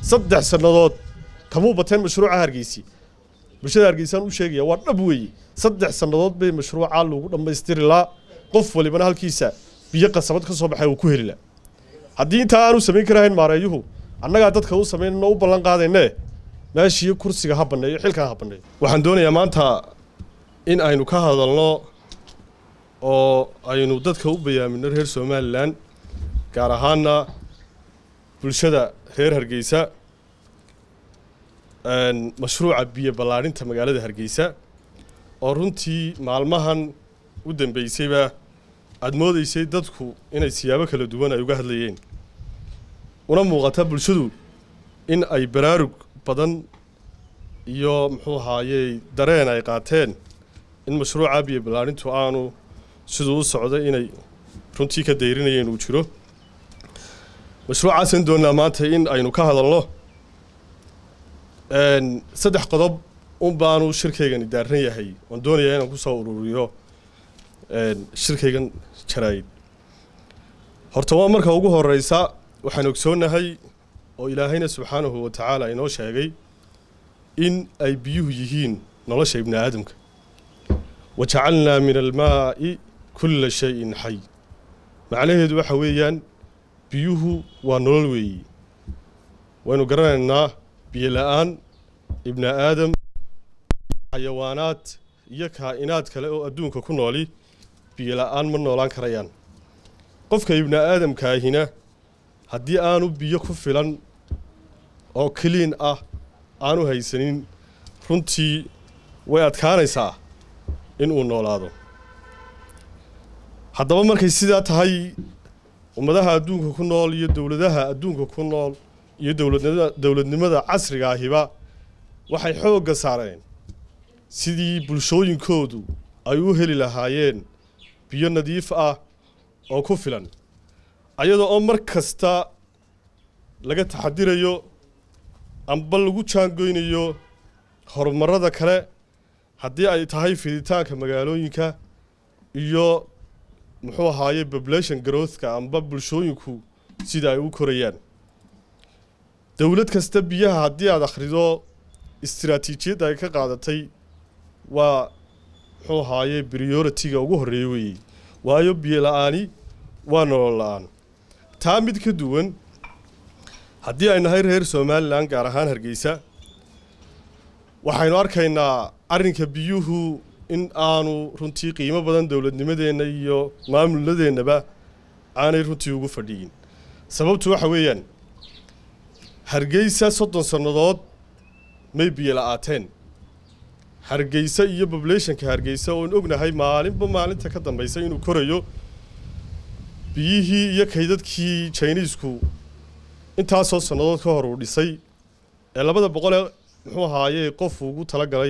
saddex sannadood kamuu bateen mashruuca hargeysi bulshada hargeysaan u sheegaya waa dhab weeye saddex sannadood bay mashruuca lagu dhammaystiri laa qof walibana halkiisa biyo qasabad ka soo baxay uu ku heli la haddii intaa aanu samayn karahayn maareeyuhu annagaa dadka u samaynano u ballan qaadayne meeshii kursiga ha banneeyo xilkan ha banneeyo waxaan doonayaa maanta in aynu ka hadalno oo aynu dadka u bayaamino reer somalilan gaar ahaana bulshada reer hargeysa mashruuca biyo ballaadhinta magaalada hargeysa oo runtii maalmahan u dambeysayba aada moodeysay dadku inay siyaabo kala duwan ay uga hadlayeen una muuqata bulshadu in ay baraarug badan iyo muxuu ahaayey dareen ay qaateen in mashruuca biyo ballaadhintu aanu siduu u socday inay runtii ka dayrinayeen uu jiro mashruucaasaan doonnaa maanta in aynu ka hadalno saddex qodob un baanu shirkaygani daaran yahay oon doonayaa inaan kusoo ururiyo shirkaygan jaraayid horta waa marka ugu horeysa waxaan ogsoonnahay oo ilaahayna subxaanahu wa tacaala inoo sheegay in ay biyuhu yihiin nolosha ibni aadamka wa jacalnaa min almaa'i kulla shayin xay macnaheedu waxa weeyaan biyuhu waa nolol weeyi waynu garanaynaa biyo la-aan ibni aadam xayawaanaad iyo kaa'inaad kale oo adduunka ku nooli biyo la-aan ma noolaan karayaan qofka ibni aadamkaahina haddii aanu biyo ku filan oo kaliin ah aanu haysanin runtii way adkaanaysaa in uu noolaado haddaba markay sidaa tahay ummadaha adduunka ku nool iyo dowladaha adduunka ku nool iyo dowladnimada dowladnimada casriga ahiba waxay xoogga saareen sidii bulshooyinkoodu ay u heli lahaayeen biyo nadiif ah oo ku filan ayadoo oo mar kasta laga taxadirayo amba lagu jaangoynayo horumarada kale haddii ay tahay fiditaanka magaalooyinka iyo muxuu ahaaye population growthka amba bulshooyinku sida ay u korayaan dowlad kasta biyaha haddii aada akhrido istiraatiijiyadda ay ka qaadatay waa muxuu ahaaye priority-ga ugu horreeya weeyey waayo biyo la-aani waa nolol la-aan taa mid ka duwan haddii ay nahay reer somalilan gaar ahaan hargeysa waxaynu arkaynaa arrinka biyuhu in aanu runtii qiimo badan dowladnimadeenna iyo maamulladeennaba aanay runtii ugu fadhiyin sababtu waxa weeyaan hargeysa soddon sannadood may biyo la-aateen hargeysa iyo populationka hargeysa oon ognahay maalinba maalinta ka dambaysa inuu korayo biyihii iyo kaydadkii jiniisku intaasoo sannadood ka hor uu dhisay ee labada boqolee muxuu ahaaye qof ugu tala galay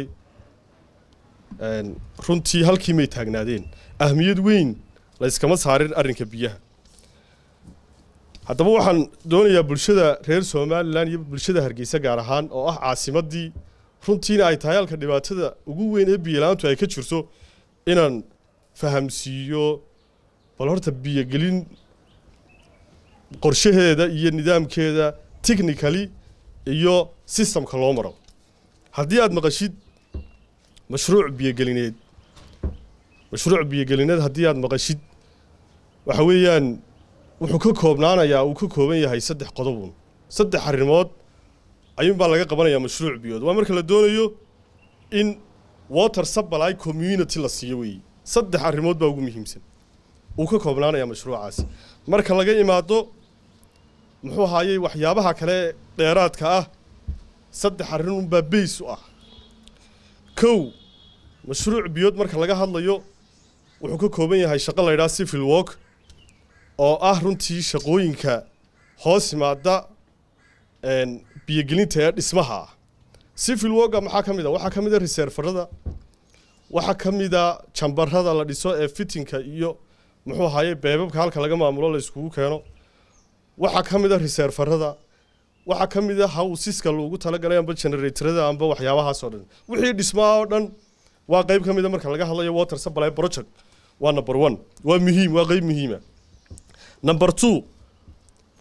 runtii halkii may taagnaadeen ahmiyad weyn la yskama saarin arrinka biyaha haddaba waxaan doonayaa bulshada reer somalilan iyo bulshada hargeysa gaar ahaan oo ah caasimaddii runtiina ay tahay halka dhibaatada ugu weyn ee biyolaantu ay ka jirto inaan fahamsiiyo bal horta biyogelin qorshaheeda iyo nidaamkeeda technically iyo systemka loo maro haddii aada maqashid mashruuc biyogelineed mashruuc biyogelineed haddii aada maqashid waxa weeyaan wuxuu ka koobnaanayaa uu ka kooban yahay saddex qodobun saddex arrimood ayuunbaa laga qabanayaa mashruuc biyood waa marka la doonayo in water supply community la siiyo weeye saddex arrimood baa ugu muhiimsan uu ka koobnaanayaa mashruucaasi marka laga imaado muxuu ahaayey waxyaabaha kale dheeraadka ah saddex arrin unbaa bays u ah kow mashruuc biyood marka laga hadlayo wuxuu ka kooban yahay shaqo la ydhaha civil work oo ah runtii shaqooyinka hoos yimaada biyogelinta ee dhismaha ah civil worka maxaa ka mid a waxaa ka mid a reserfarada waxaa ka mid a jambarada la dhiso ee fitinka iyo muxuu ahaye beebabka halka laga maamulo la iskugu keeno waxaa ka mid a reserfarada waxaa ka mid a hawsiska loogu talagalay amba generatorada amba waxyaabahaasoo dhan wixii dhismaa oo dhan waa qayb ka mid a marka laga hadlayo water supply project waa number one waa muhiim waa qayb muhiima number two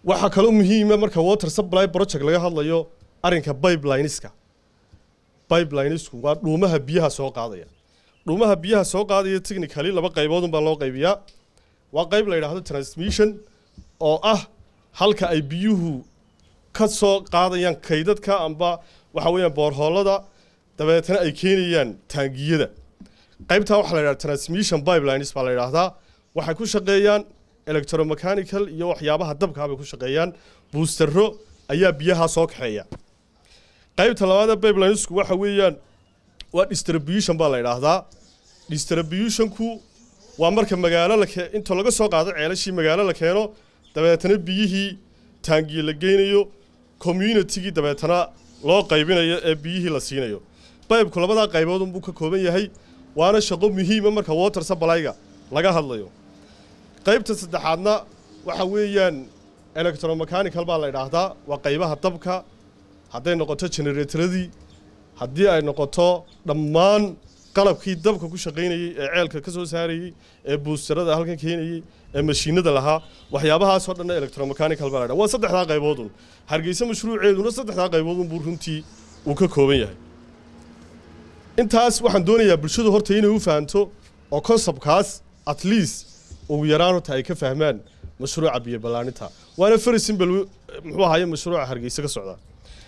waxaa kaloo muhiima marka water supply project laga hadlayo arrinka pipelineska pipelinesku waa dhuumaha biyaha soo qaadaya dhuumaha biyaha soo qaadaya technically laba qaybood baa loo qaybiyaa waa qayb la yidhaahdo transmission oo ah halka ay biyuhu ka soo qaadayaan kaydadka amba waxa weeyaan boorhoolada dabeetana ay keenayaan taangiyada qaybtaa waxaa la yidhahda transmission pipelines baa la yidhaahdaa waxay ku shaqeeyaan electromechanical iyo waxyaabaha dabkaa bay ku shaqeeyaan buustaro ayaa biyaha soo kaxeeya qaybta labaada pipelinesku waxa weeyaan waa distribution baa la yidhaahdaa distributionku waa marka magaalo la kee inta laga soo qaado ceelashii magaalo la keeno dabeetana biyihii taangiye la geynayo communitygii dabeetana loo qaybinayo ee biyihii la siinayo baybku labadaa qaybood unbuu ka kooban yahay waana shaqo muhiima marka water supplyga laga hadlayo qaybta saddexaadna waxa weeyaan electromechanical baa la idhaahdaa waa qaybaha dabka hadday noqoto generatoradii haddii ay noqoto dhammaan qalabkii dabka ku shaqaynayey ee ceelka ka soo saarayey ee buustarada halkan keenayey ee mashiinada lahaa waxyaabahaasoo dhanna electromechanical baa la dhaha waa saddexdaa qayboodun hargeysa mashruuceeduna saddexdaa qayboodun buu runtii uu ka kooban yahay intaas waxaan doonayaa bulshadu horta inay u fahanto oo conceptkaas at least ugu yaraan horta ay ka fahmaan mashruuca biyo ballaaninta waana very simple muxuu ahaye mashruuca hargeysa ka socda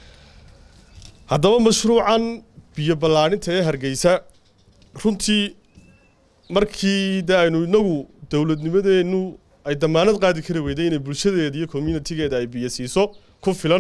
haddaba mashruucan biyo ballaaninta ee hargeysa runtii markii de aynu inagu dowladnimadeennu ay damaanad qaadi kari weyday inay bulshadeeda iyo communitigeeda ay biyo siiso ku filan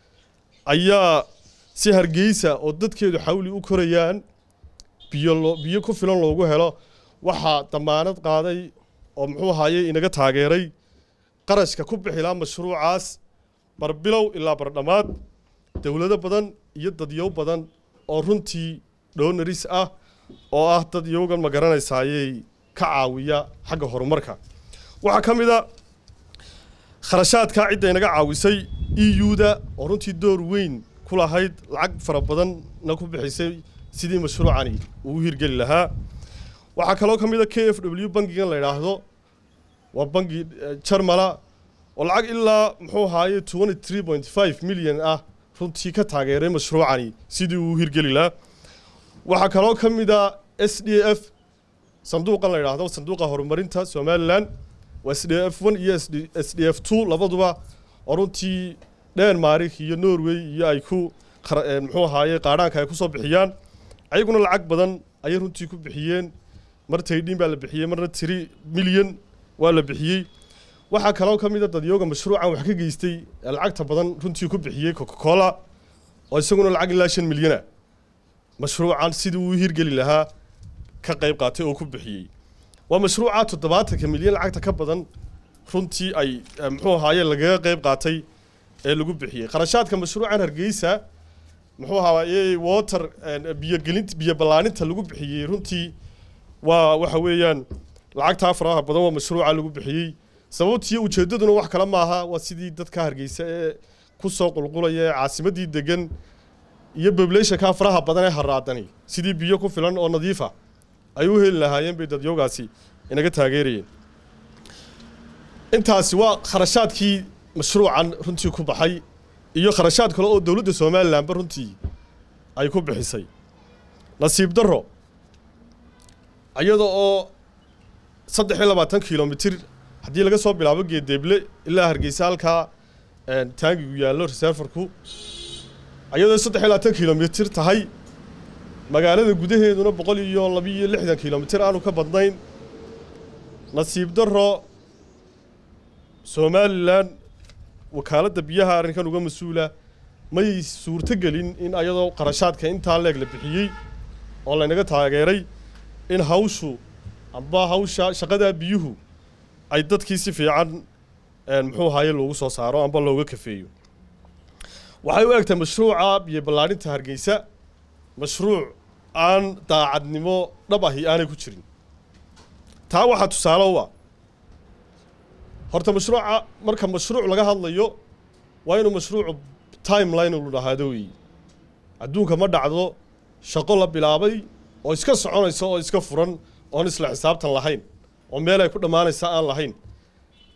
ayaa si hargeysa oo dadkeedu xawli u korayaan biyo loo biyo ku filan loogu helo waxaa damaanad qaaday oo muxuu ahaye inaga taageeray qarashka ku bixilaa mashruucaas barbilow ilaa bardhammaad dowlado badan iyo dadyow badan oo runtii dhonaris ah oo ah dad iyagan ma garanaysayay ka caawiya xagga horumarka waxaa ka mid a kharashaadka cidda inaga caawisay e u-da oo runtii door weyn ku lahayd lacag fara badanna ku bixisay sidii mashruucani uu hirgeli lahaa waxaa kaloo ka mid a k f w bangigan la yidhaahdo waa bangi jarmala oo lacag ilaa muxuu ahaaye twenty three point five milyan ah runtii ka taageeray mashruucani sidii uu hirgeli lahaa waxaa kaloo ka mid a s d f sanduuqan la yidhaahdo sanduuqa horumarinta somalilan waa s d f one iyo s d f two labaduba oo runtii denmark iyo norway iyo ay ku muxuu ahaaye qaadhaanka ay kusoo bixiyaan ayaguna lacag badan ayay runtii ku bixiyeen mar taydhin baa la bixiyey marna tiri milyan waa la bixiyey waxaa kaloo ka mid a dadyooga mashruucan wax ka geystay ee lacagta badan runtii ku bixiyey coca cola oo isaguna lacag ilaa shan milyana mashruucan sidii uu hirgeli lahaa ka qayb qaatay oo ku bixiyey waa mashruuca toddobaatanka milyan lacagta ka badan runtii ay muxuu ahaaye lagaga qayb qaatay ee lagu bixiyey kharashaadka mashruucan hargeysa muxuu ahaaye water biyogelinta biyo ballaaninta lagu bixiyey runtii waa waxa weeyaan lacagtaa faraha badan waa mashruuca lagu bixiyey sababtiiyo ujeeddaduna wax kale maaha waa sidii dadka hargeysa ee ku soo qulqulaya ee caasimaddii degan iyo populationka faraha badan ee haraadani sidii biyo ku filan oo nadiifa ay u heli lahaayeen bay dadyoogaasi inaga taageerayeen intaasi waa kharashaadkii mashruucan runtii ku baxay iyo kharashaad kale oo dowladda somalilanba runtii ay ku bixisay nasiib darro iyada oo saddex iyo labaatan kilomitir haddii laga soo bilaabo geedeeble ilaa hargeysa halkaa taangigu yaallo reserfarku iyadoo saddex iyo labaatan kilomitir tahay magaalada gudaheeduna boqol iyo labiiyo lixdan kilomitir aanu ka badnayn nasiib darro somalilan wakaaladda biyaha arrinkan uga mas-uula may suurto gelin in ayadoo qarashaadka intaa leeg la bixiyey oo laynaga taageeray in hawshu amba hawsha shaqadaa biyuhu ay dadkii si fiican muxuu ahaye loogu soo saaro amba looga kafeeyo waxay u egtahay mashruuca biyo ballaarinta hargeysa mashruuc aan daacadnimo dhab ahi aanay ku jirin taa waxaa tusaale u ah horta mashruuca marka mashruuc laga hadlayo waa inuu mashruucu timeline ulu dhahaado weeye adduunka ma dhacdo shaqo la bilaabay oo iska soconaysa oo iska furan oon isla xisaabtan lahayn oo meel ay ku dhammaanaysa aan lahayn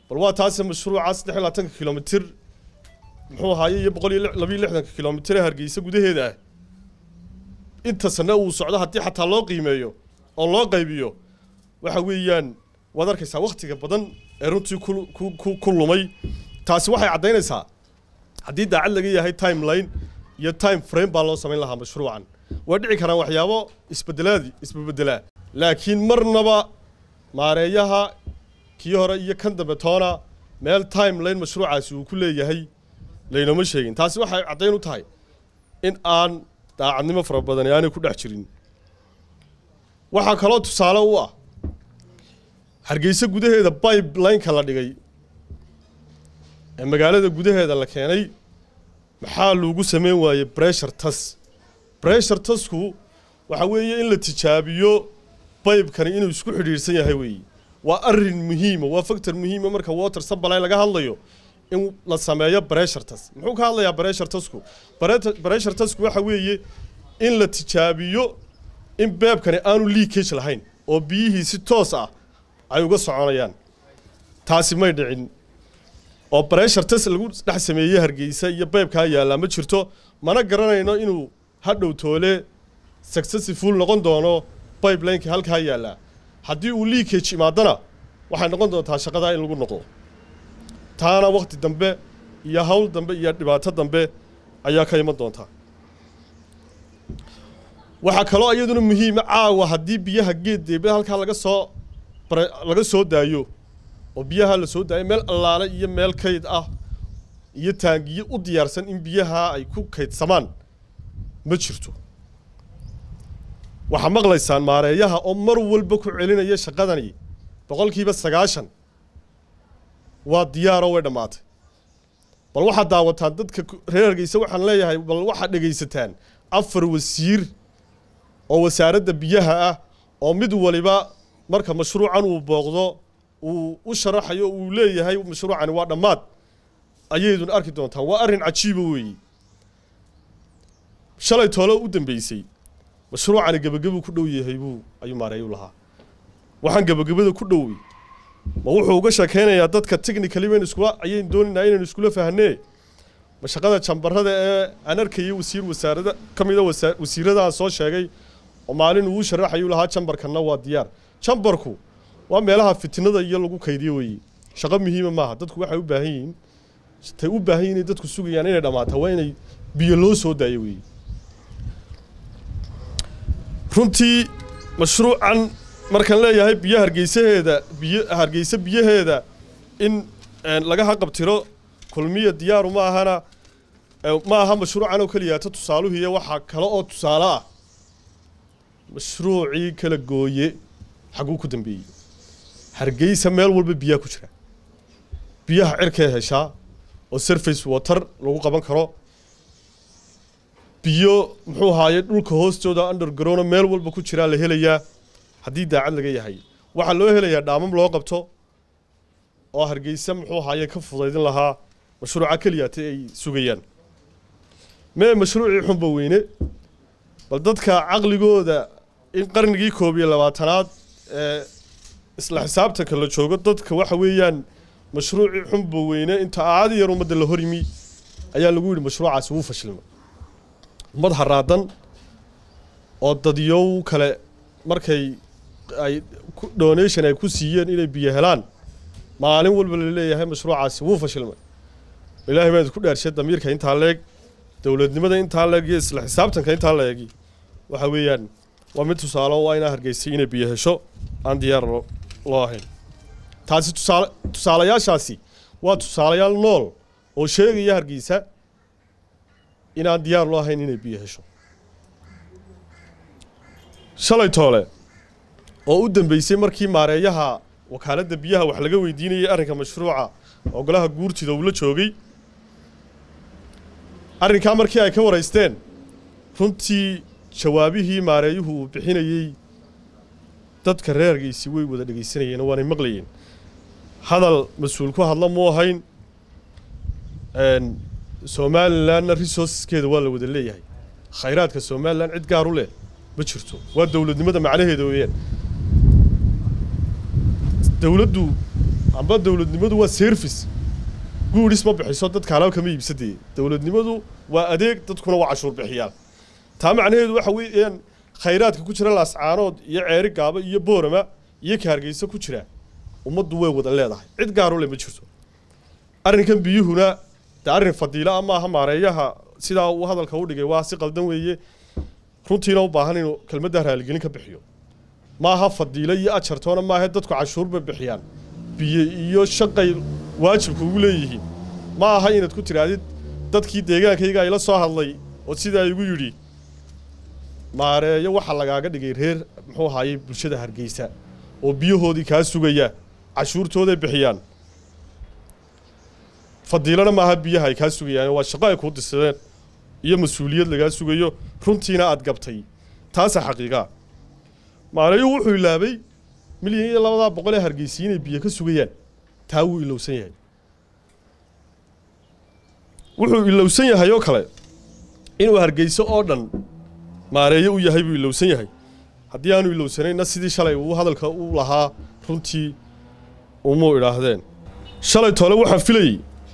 bal waa taase mashruuca saddex iyo labaatanka kilomitir muxuu ahaaye iyo boqol iyo labiyo lixdanka kilomitir ee hargeysa gudaheeda ah inta sane uu socdo haddii xataa loo qiimeeyo oo loo qaybiyo waxa weeyaan waad arkaysaa wakhtiga badan ee runtii ku ku ku ku lumay taasi waxay caddaynaysaa haddii daacad laga yahay timeline iyo time frame baa loo samayn lahaa mashruucan way dhici karaan waxyaabo isbedelaadi isbebedelaa laakiin marnaba maareeyaha kii hore iyo kan dambe toona meel timeline mashruucaasi uu ku leeyahay laynoma sheegin taasi waxay caddayn u tahay in aan daacadnimo fara badani aanay ku dhex jirin waxaa kaloo tusaale u ah hargeysa gudaheeda bibelineka la dhigay ee magaalada gudaheeda la keenay maxaa loogu sameyn waayey bressure tas bressure tasku waxa weeye in la tijaabiyo baybkani inuu isku xidhiidhsan yahay weeye waa arrin muhiima waa factor muhiima marka water supply laga hadlayo in la sameeyo bressure tas muxuu ka hadlayaa bressure tasku bressure tasku waxa weeye in la tijaabiyo in beebkani aanu leakage lahayn oo biyihii si toos ah ay uga soconayaan taasi may dhicin oo bressure test lagu dhex sameeyey hargeysa iyo beebkaa yaallaa ma jirto mana garanayno inuu hadhow toole successful noqon doono bibelineka halkaa yaallaa haddii uu leakage imaadana waxay noqon doontaa shaqadaa in lagu noqdo taana wakhti dambe iyo hawl dambe iyo dhibaato dambe ayaa ka iman doontaa waxaa kaloo iyaduna muhiima caawa haddii biyaha geed deebada halkaa laga soo laga soo daayo oo biyaha la soo daayo meel allaale iyo meel kayd ah iyo taangiyo u diyaarsan in biyaha ay ku kaydsamaan ma jirto waxaa maqlaysaan maareeyaha oo mar walba ku celinaya shaqadani boqolkiiba sagaashan waa diyaaroo way dhammaatay bal waxaad daawataan dadka reer hargeysa waxaan leeyahay bal waxaad dhegaysataan afar wasiir oo wasaaradda biyaha ah oo mid waliba marka mashruucan uu booqdo uu u sharaxayo uu leeyahay mashruucani waa dhammaad ayaydun arki doontaan waa arrin cajiiba weeye shalay toole u dambeysay mashruucani gebagabuu ku dhow yahay buu ayuu maareeyu lahaa waxaan gebagabada ku dhowey ma wuxuu uga sheekeynayaa dadka technically baynu iskula ayaynu doonaynaa inaynu iskula fahnee ma shaqada jambarada ee aan arkayay wasiir wasaarada ka mida wasiiradaan soo sheegay oo maalin uu sharaxayuu lahaa jambarkanna waa diyaar jambarku waa meelaha fitnada iyo lagu kaydiyo weeye shaqo muhiima maaha dadku waxay u baahan yihiin tay u baahan yihiin dadku sugayaan inay dhammaato waa inay biyo loo soo daayo weeye runtii mashruucan markaan leeyahay biyo hargeysaheeda biyo hargeysa biyaheeda in laga haqabtiro kulmiya diyaaru ma ahana ma aha mashruucan oo keliyaata tusaaluhiiyo waxaa kale oo tusaale ah mashruucii kala gooye xaguu ku dambeeyey hargeysa meel walba biyaha ku jira biyaha cirkay heshaa oo surface water lagu qaban karo biyo muxuu ahaaye dhulka hoostooda underground meel walba ku jiraa la helayaa haddii daacad laga yahay waxaa loo helayaa dhaamam loo qabto oo hargeysa muxuu ahaaye ka fudaydin lahaa mashruuca keliyaata ay sugayaan mee mashruucii xunba weyne bal dadka caqligooda in qarnigii koob iyo labaatanaad ee isla xisaabtanka la joogo dadka waxa weeyaan mashruucii xunba weyne inta aadi yar ummadda la hor yimi ayaa lagu yidhi mashruucaasi wuu fashilmay ummad haraadan oo dadyow kale markay ay donation ay ku siiyeen inay biyo helaan maalin walba la leeyahay mashruucaasi wuu fashilmay ilaahay baan ku dhaarshay damiirka intaa leeg dowladnimada intaa leeg iyo isla xisaabtanka intaa leegi waxa weeyaan waa mid tusaale waa inaa hargeysay inay biyo hesho aan diyaar loo ahayn taasi tusaale tusaalayaashaasi waa tusaalayaal nool oo sheegaya hargeysa inaan diyaar loo ahayn inay biyo hesho shalay toole oo u dambeysay markii maareeyaha wakaaladda biyaha wax laga weydiinayay arrinka mashruuca oo golaha guurtida uu la joogay arrinkaa markii ay ka waraysteen runtii jawaabihii maareeyuhu uu bixinayey dadka reergiisii way wada dhegaysanayeen oo waanay maqlayeen hadal mas-uul ku hadla muu ahayn somalilanna resourceskeeda waa la wada leeyahay khayraadka somalilan cid gaar u leh ma jirto waa dowladnimada macnaheeda weeyaan dowladdu amba dowladnimadu waa service guudhis ma bixiso dadka alaab kama iibsadee dowladnimadu waa adeeg dadkuna waa cashuur bixiyaan taa macnaheedu waxa weeyaan khayraadka ku jira laascaanood iyo ceeri gaaba iyo boorama iyo kaargeysa ku jira ummaddu way wada leedahay cid gaaro le ma jirto arrinkan biyuhuna de arrin fadiila ama aha maareeyaha sidaa uu hadalka u dhigay waa si qaldan weeye runtiina u baahan inuu kelmadda raaligelin ka bixiyo ma aha fadiilo iyo ajartoona maaha dadku cashuur bay bixiyaan biyo iyo shaqay waajibka ugu leeyihiin ma aha inaad ku tidhaahdid dadkii deegaankayga ayla soo hadlay oo sidaa igu yidhi maareeyo waxaa lagaaga dhigay reer muxuu ahaayey bulshada hargeysa oo biyahoodii kaa sugaya cashuurtooday bixiyaan fadiilana maaha biyaha ay kaa sugayaan waa shaqo ay kuu disadeen iyo mas-uuliyad lagaa sugayo runtiina aad gabtay taasaa xaqiiqaa maareeyuhu wuxuu ilaabay milyan iyo labadaa boqol ee hargeysi inay biyo ka sugayaan taa wuu ilowsan yahay wuxuu ilowsan yahay oo kale inuu hargeyso oo dhan maareeyo u yahay buu ilowsan yahay haddii aanu ilowsanayna sidii shalay uu hadalka u lahaa runtii umuu idhaahdeen shalay tole waxaan filayey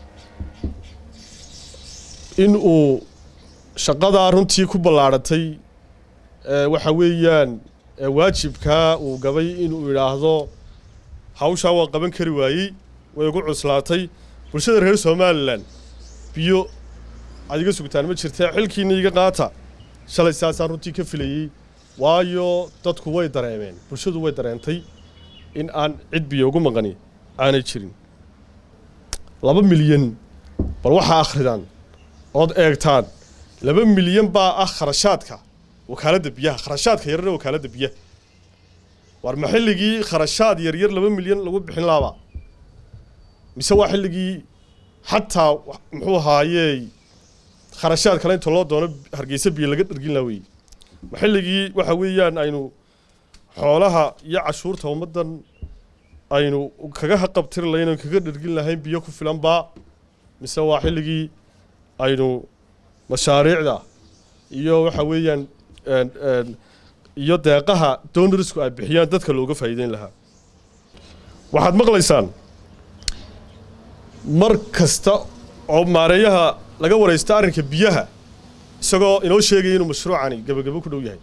in uu shaqadaa runtii ku ballaadhatay waxa weeyaan waajibkaa uu gabay inuu idhaahdo hawshaa waa qaban kari waayey way igu cuslaatay bulshada reer somalilan biyo aad iga sugtaan ma jirtee xilkiina iga qaata shalay saasaan runtii ka filayey waayo dadku way dareemeen bulshadu way dareentay in aan cid biyo ugu maqani aanay jirin laba milyan bal waxaa akhridaan ood eegtaan laba milyan baa ah kharashaadka wakaaladda biyaha kharashaadka yarare wakaaladda biyaha war ma xilligii kharashaad yaryar laba milyan lagu bixin laaba mise waa xilligii xataa muxuu ahaayey kharashaad kale inta loo doono hargeysa biyo laga dhargin laha wey ma xilligii waxa weeyaan aynu xoolaha iyo cashuurta ummaddan aynu kaga haqabtiri lahayn oon kaga dhargin lahayn biyo ku filan baa mise waa xilligii aynu mashaariicda iyo waxa weeyaan iyo deeqaha donarsku ay bixiyaan dadka looga faa'iideyn lahaa waxaad maqlaysaan mar kasta oo maareeyaha laga waraysta arrinka biyaha isagoo inoo sheegaya inuu mashruucani gebagabo ku dhow yahay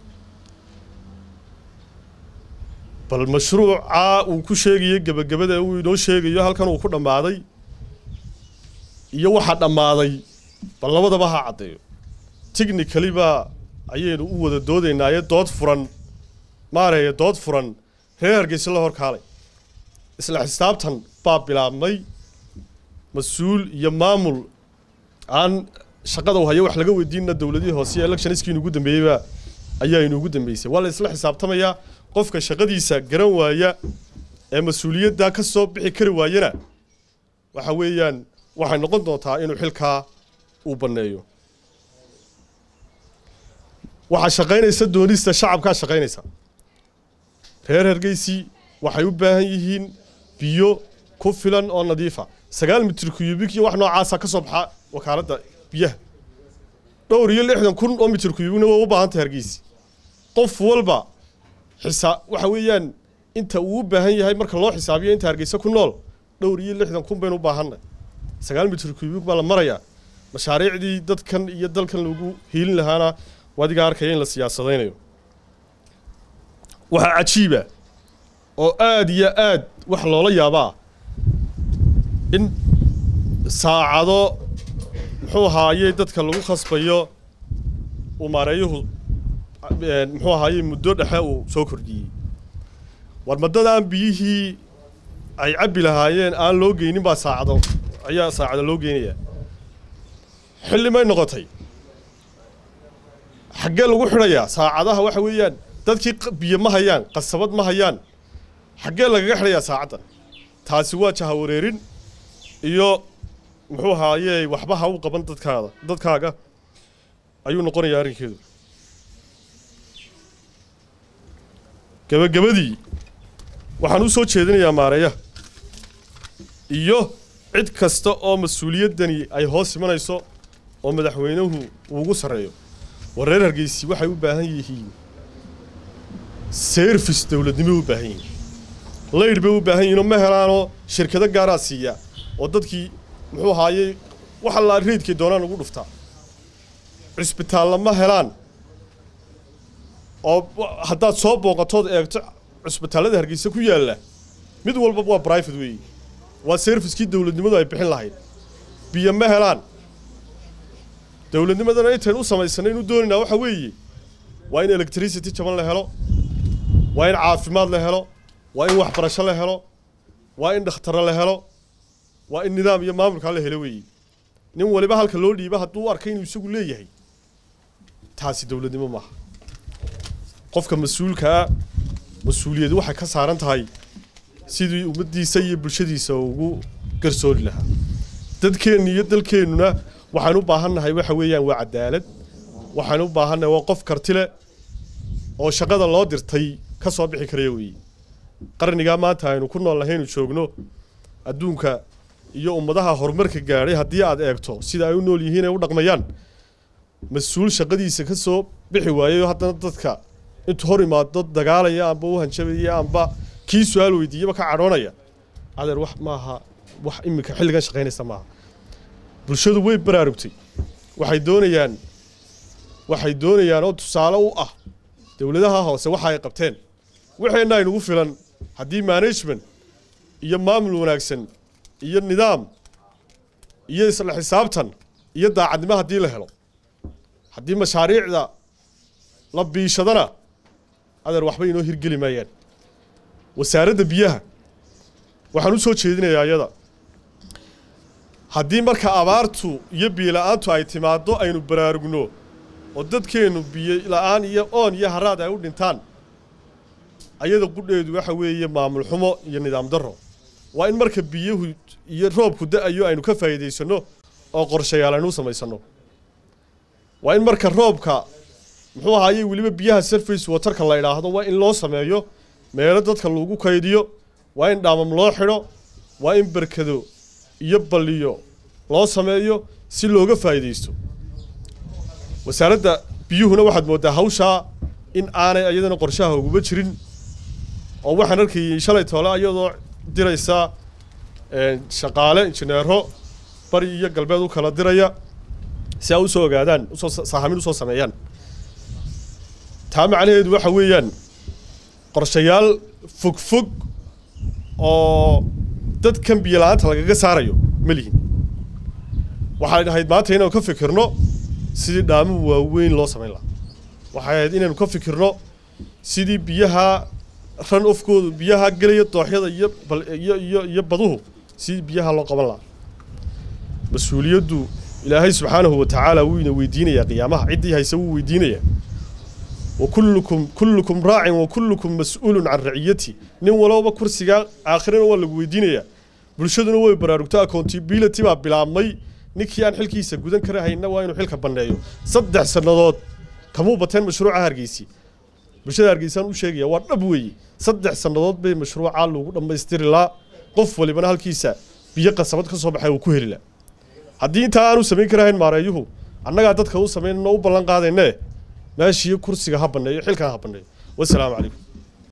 bal mashruucaa uu ku sheegayo gebagabada uu inoo sheegayo halkan uu ku dhammaaday iyo waxaa dhammaaday bal labadaba ha caddeeyo technically baa ayaynu u wada doodaynaaye dood furan maareeya dood furan reer hargeysa la hor kaalay isla xisaabtan baa bilaabmay mas-uul iyo maamul aan shaqada u hayo wax laga weydiinna dowladihii hoose ee electioniskii inugu dambeeyeyba ayaa inuugu dambeysay waa la isla xisaabtamayaa qofka shaqadiisa garan waaya ee mas-uuliyaddaa ka soo bixi kari waayana waxa weeyaan waxay noqon doontaa inuu xilkaa uu banneeyo waxaa shaqaynaysa doonista shacabkaa shaqaynaysa reer hargeysi waxay u baahan yihiin biyo ku filan oo nadiifa sagaal mitir kuyubik iyo wax noocaasa ka soo baxa wakaaladda biyaha dhowr iyo lixdan kun oo mitir kuyubikna waa u baahantay hargeysi qof walba xisaa waxa weeyaan inta uu u baahan yahay marka loo xisaabiyo inta hargeysa ku nool dhowr iyo lixdan kun baynu u baahanay sagaal mitir kuyubik baa la marayaa mashaariicdii dadkan iyo dalkan lagu hiilin lahaana wadiga arkaya in la siyaasadaynayo waxaa cajiiba oo aada iyo aad wax loola yaabaa in saacado muxuu ahaayey dadka lagu khasbayo uu maareeyuhu muxuu ahaayey muddo dhexe uu soo kordhiyey war maddadaan biyihii ay cabbi lahaayeen aan loo geynin baa saacado ayaa saacado loo geynayaa xilli may noqotay xaggee lagu xidhayaa saacadaha waxa weeyaan dadkii biyo ma hayaan qasabad ma hayaan xaggee lagaga xidhayaa saacaddan taasi waa jahawareerin iyo muxuu ahaaye waxba ha u qaban dadkaada dadkaaga ayuu noqonayaa arrinkeedu gebagabadii waxaan u soo jeedinayaa maareeyaha iyo cid kasta oo mas-uuliyaddani ay hoos imanayso oo madaxweynuhu uu ugu sarreeyo war reer hargeysi waxay u baahan yihiin service dowladnimo u baahan yihiin laydh bay u baahan yihiinoo ma helaanoo shirkado gaaraa siiya oo dadkii muxuu ahaayey waxa la reydkay doonaan ugu dhuftaa cisbitaalla ma helaan oo haddaad soo booqatood eegto cisbitaallada hargeysa ku yaalla mid walba waa brivate weeye waa serviskii dowladnimadu ay bixin lahayd biyo ma helaan dowladnimadana intayn u samaysanay inu doonaynaa waxa weeye waa in electricity jaban la helo waa in caafimaad la helo waa in waxbarasho la helo waa in dhakhtaro la helo waa in nidaam iyo maamulkaa la helo weeye nin waliba halka loo dhiiba hadduu u arkay inuu isagu leeyahay taasi dowladnimo maaha qofka mas-uulkaa mas-uuliyadu waxay ka saaran tahay sidii ummaddiisa iyo bulshadiisa ugu garsoori lahaa dadkeenna iyo dalkeennuna waxaan u baahannahay waxa weeyaan waa cadaalad waxaan u baahannahay waa qof karti leh oo shaqada loo dirtay ka soo bixi karaya weeye qarnigaa maanta aynu ku nool nahaynu joogno adduunka iyo ummadaha horumarka gaadhay haddii aad eegto sida ay u nool yihiin ay u dhaqmayaan mas-uul shaqadiisa ka soo bixi waayayo haddana dadka intuu hor imaado dagaalaya amba u hanjabaya amba kii su-aal weydiiyaba ka cadhoonaya adeer wax maaha wax iminka xilligan shaqaynaysa maaha bulshadu way baraarugtay waxay doonayaan waxay doonayaan oo tusaale u ah dowladaha hoose waxa ay qabteen waxeenna aynugu filan haddii management iyo maamul wanaagsan iyo nidaam iyo isla xisaabtan iyo daacadnimo haddii la helo haddii mashaariicda la biishadana adeer waxba inoo hirgeli maayaan wasaaradda biyaha waxaan u soo jeedinayaa iyada haddii marka abaartu iyo biyo la-aantu ay timaaddo aynu baraarugno oo dadkeennu biyo la-aan iyo oon iyo haraad ay u dhintaan ayada qudheedu waxa weeye maamul xumo iyo nidaam darro waa in marka biyuhu iyo roobku da-ayo aynu ka faa'iidaysanno oo qorshayaal aynu u samaysanno waa in marka roobka muxuu ahaayey weliba biyaha surface waterka la idhaahdo waa in loo sameeyo meelo dadka lagu kaydiyo waa in dhaamam loo xidho waa in berkado iyo balliyo loo sameeyo si looga faa'iidaysto wasaaradda biyuhuna waxaad mooddaa hawshaa in aanay iyadana qorshaha uguba jirin oo waxaan arkayay shalay toole iyadoo diraysa shaqaale injineero bari iyo galbeed u kala diraya si ay usoo ogaadaan usoo saahamin usoo sameeyaan taa macnaheedu waxa weeyaan qorshayaal fog fog oo dadkan biyo la-aanta lagaga saarayo ma lihin waxay ahayd maanta inaynu ka fikirno sidii dhaamo waaweyn loo samayn lahaa waxay ahayd inaynu ka fikirno sidii biyaha ran ofkoodu biyaha gelaya dooxyada iyo iyo iyo iyo baduhu sidii biyaha loo qaban lahaa mas-uuliyaddu ilaahay subxaanahu wa tacaala wuu ina weydiinayaa qiyaamaha ciddii hayse wuu weydiinayaa wa kullukum kullukum raacin wa kullukum mas-uulun can raciyati nin walowba kursigaa aakhirana waa lagu weydiinayaa bulshaduna way baraarugto accountability baa bilaabmay ninkii aan xilkiisa gudan kara hayna waa inuu xilka banneeyo saddex sannadood kamuu bateen mashruuca hargeysi bulshada hargeysaan u sheegaya waa dhab weeye saddex sannadood bay mashruuca lagu dhammaystiri laa qof walibana halkiisa biyo qasabad ka soo baxay uu ku heli laa haddii intaa aanu samayn karahayn maareeyuhu annagaa dadka u samaynano u ballan qaadaynee meeshii kursiga ha banneeyo xilkan ha banneeyo wasalaamu calaykum